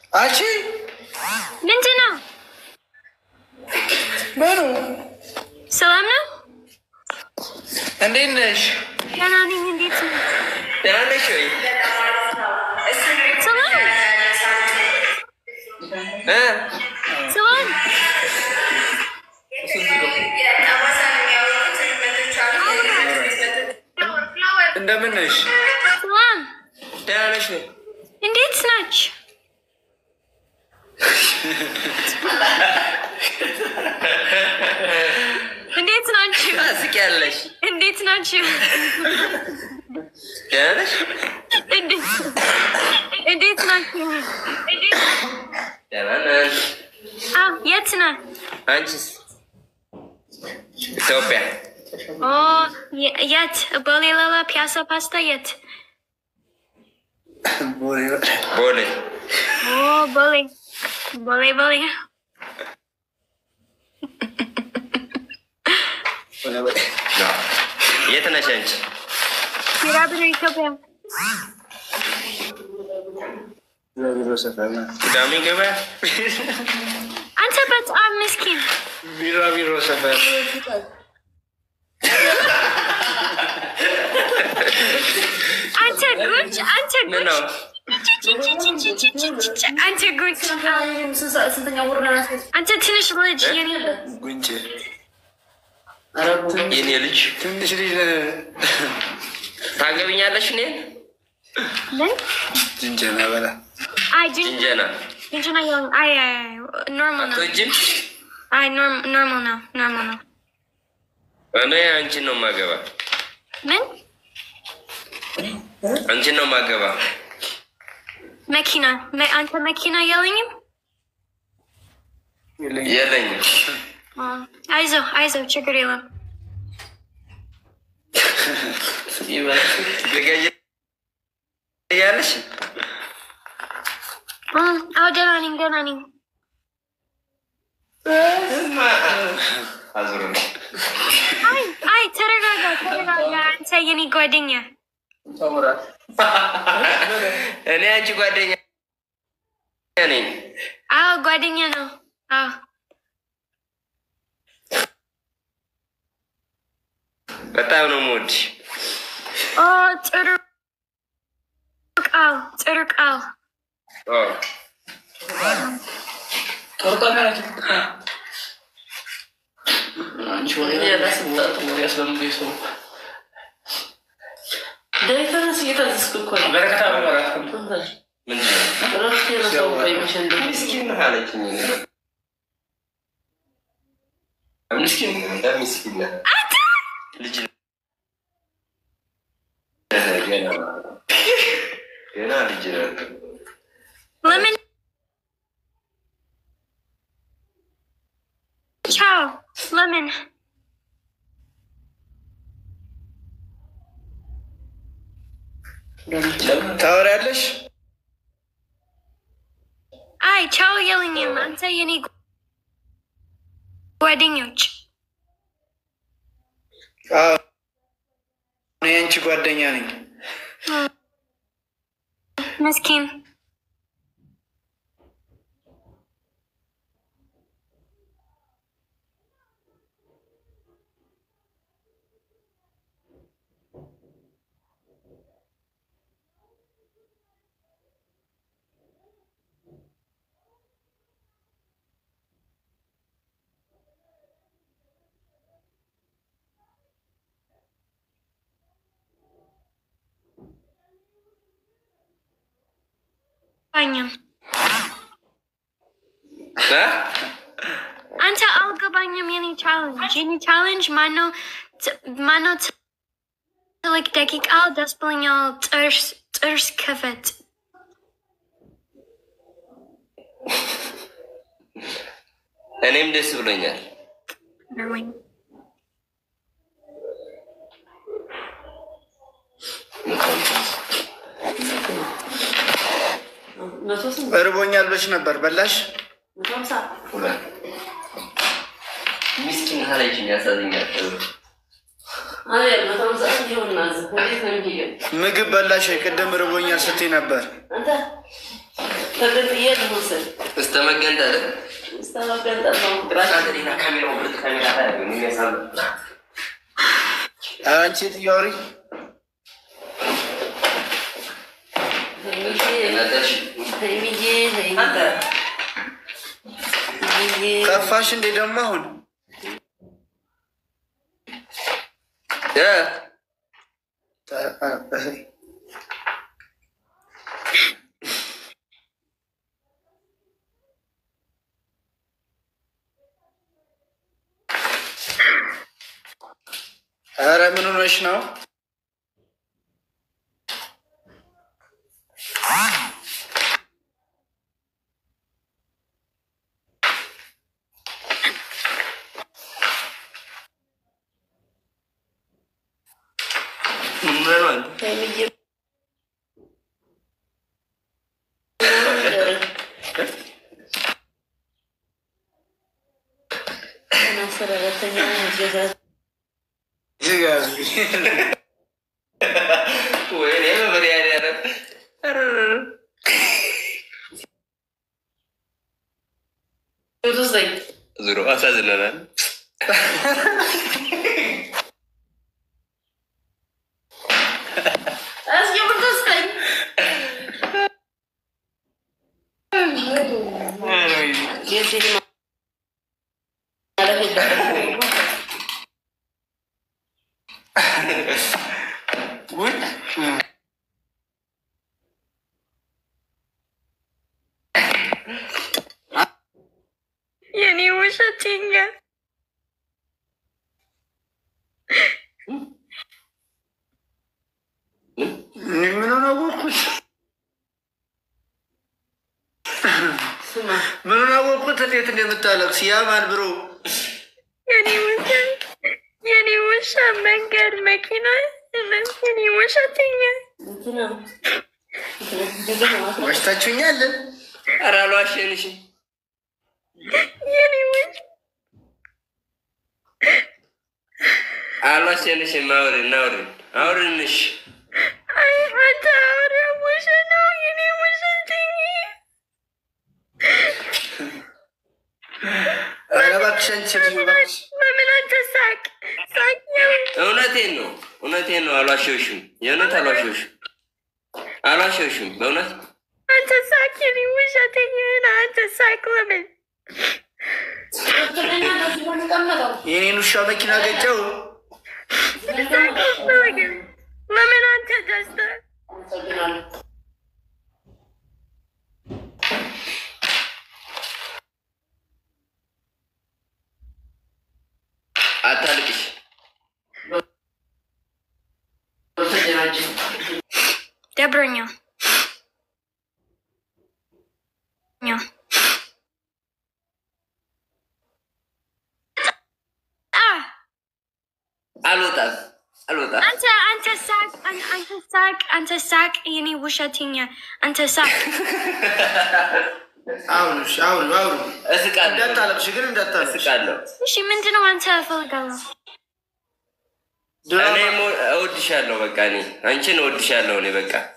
አንቺ ምንድን ነው? ምኑ ሰላም ነው? እንዴት ነሽ? ደህና ነኝ። እንዴት ነው? ደህና ነሽ ወይ? ሰላም እ? ሰላም እንደምን ነሽ? ሰላም ደህና ነሽ ወይ? እንዴት ናችሁ? እንዴት ናችሁ? ታስቂያለሽ። እንዴት ናችሁ? ደህና ነሽ? እንዴት እንዴት ናችሁ? ደህና ነን። አዎ፣ የት ነህ? አንቺስ? ኢትዮጵያ። ኦ የ- የት? ቦሌ ላላ ፒያሳ ፓስታ የት? ቦሌ። ኦ ቦሌ ቦሌ ቦሌ የት ነሽ አንቺ? ቢራቢሮ ኢትዮጵያ። ቅዳሜ ገበያ አንተ በጣም ምስኪን ቢራቢሮ ሰፈር አንተ ጉድ አንተ ምን ጉድ ነው? አንተ ጉድ አንተ ትንሽ ልጅ የኔ ጉንጭ የኔ ልጅ ትንሽ ልጅ ታገብኛለሽ? እኔን ምን ጅንጀና በላ አይ ጅን ጅንጀና ጅንጅና የሆን አይ አይ ኖርማል ነው አትወጂም? አይ ኖርማል ነው ኖርማል ነው እኔ አንቺን ነው ማገባ፣ ምን አንቺን ነው ማገባ። መኪና መ- አንተ መኪና የለኝም የለኝም። አ፣ አይዞ አይዞ ችግር የለም ያለሽ አ፣ አዎ ደህና ነኝ ደህና ነኝ አዙር አይ አይ ተረጋጋ ተረጋጋ አንተ የኔ ጓደኛ እኔ አንቺ ጓደኛ ነኝ። አዎ ጓደኛ ነው አዎ በጣም ነው የምወድሽ። ኦ ጥሩ ቃል ጥሩ ቃል ኦ፣ ምንድን ነው? ምስኪን ነህ አለችኝ። ምስኪን ነህ፣ ምስኪን ነህ። ልጅ ነህ ገና ገና ልጅ ነህ። ለምን ቻው ለምን ታወሪያለሽ? አይ ቻው የለኝም አንተ የኔ ጓደኞች አዎ፣ እኔ የአንቺ ጓደኛ ነኝ። መስኪን አልገባኝም እ? አንተ አልገባኝም የኔ ቻለንጅ የኔ ቻለንጅ ማነው ት- ማነው ት- ትልቅ ደቂቃ ደስ ብሎኛል ጥርስ ጥርስ ክፈት እኔም ደስ ብሎኛል። ብሎኝ እርቦኛል ብለሽ ነበር በላሽ? ምስኪን አለችኝ። ያሳዝኛል። ምግብ በላሽ? ቅድም እርቦኛል ስትይ ነበር። ተገንጥዬ ልውሰድ እስተ መገንጠል እስከ መገንጠል ነው ፍቅራችን። ሌላ ካሜራ ሁለት ካሜራ ታያለህ የሚያሳም አንቺ ጥያሪ ሀይሚዬ አንተ ሀይሚዬ ከፋሽ እንዴ ደግሞ አሁን እ ኧረ ምን ሆነሽ ነው? ምን ነው አንተ ሀይሚዬ ሰራተኛ ወይኔ በመድኃኒዓለም ኧረ ዙሮ አሳዝነናል። የኔ ውሸተኛ ምን ሆነ አወቅኩት? ምን ሆነ አወቅኩት? እንዴት እንደምታለቅስ ያማን ብሮ የኔ ውሻ የኔ ውሻ መንገድ መኪና የኔ ውሸተኛ ዋሽታችሁኛል። ኧረ አልዋሸንሽም። የኔ ውሻ አልዋሸንሽም። አውሪን አውሪን አውሪንሽ አይ አንተ አውራ ውሻ ነው የኔ ውሸተኛ ኧረ እባክሽ አንቺ ሴትዮ እባክሽ። ለምን አንተ ሳቅ ሳቅ ያው እውነቴን ነው እውነቴን ነው። አልዋሸሁሽም። የእውነት አልዋሸሁሽም። አልዋሸሁሽም በእውነት አንተ ሳቅ የኔ ውሸተኛ ነህ አንተ ሳቅ ለምን የኔን ውሻ መኪና ገጨው። ሳቅ ለምን ለምን አንተ ደስታ አታልቅሽ። ደብሮኛል ኛ- አ- አልወጣም አልወጣም። አንተ አንተ ሳቅ አን- አንተ ሳቅ አንተ ሳቅ የኔ ውሸተኛ አንተ ሳቅ አሁን እሺ፣ አሁን አሁን እስቃለሁ እንዳታለቅሽ ግን እንዳታለቅሽ። እስቃለሁ። እሺ ምንድነው አንተ እፈልጋለሁ እኔ ድራማ ሞ- እወድሻለሁ። በቃ እኔ አንቺን እወድሻለሁ። እኔ በቃ